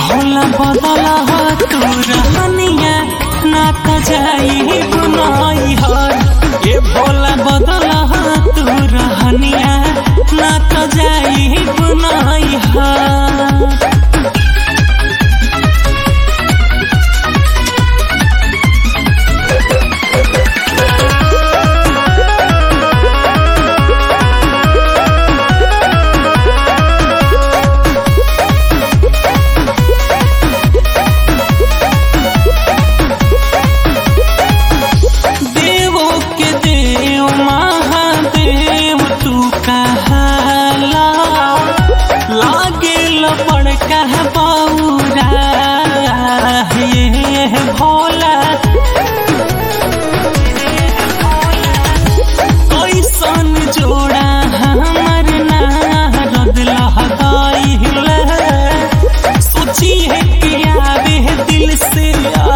भोला बदला तू रहनिया ना त जाई बुनाई हर ए भोला बदला तू रहनिया ना त जाई बुनाई हर देवो के देव महादेव तू कहाला लागे लपड़ कह बौरा हे भोला कैसन जोड़ा हमर नारद लहदाइल सोचिए कि आवे दिल से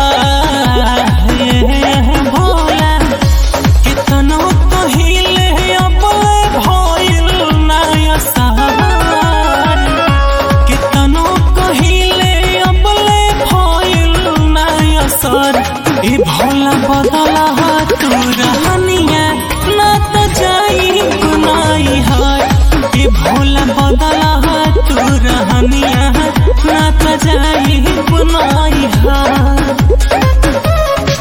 आहे भोला कितनो कहिले अब भइल नया सहार कितनो कहिले अब भइल नया सर ए भोला बदला तू रहनिया ना त जाई गुनाई हाय ए भोला बदला तू रहनिया ना त जाई गुनाई हाय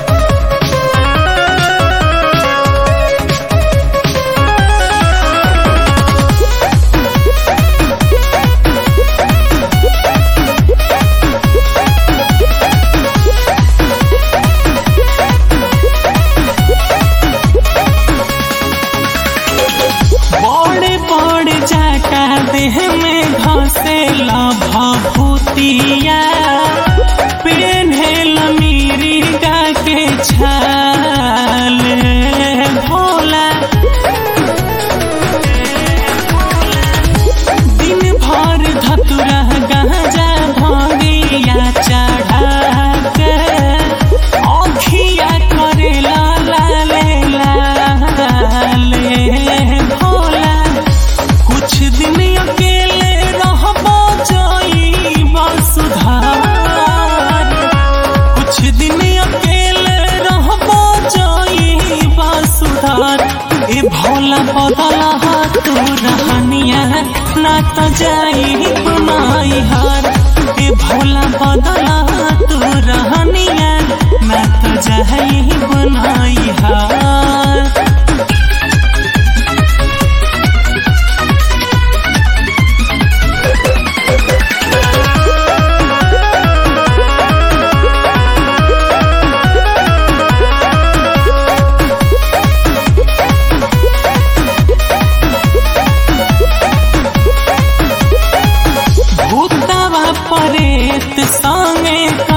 बड़े बड़े जाटा देह में घसेला भभूतिया पेन्हेल मीरिगा के छाल भोला दिन भर धतुरा गांजा भंगिया चढ़ा के अखिया करेला लाले लाले भोला कुछ दिन अकेले रहबो जाई सुधार कुछ दिन अकेले रहबो जाई सुधार ए भोला बदला तू रहनिया ना त जाई बुनाई हार ए भोला बदला तू रहनिया ना त जाई बुनाई हार भूतवा परेत संगे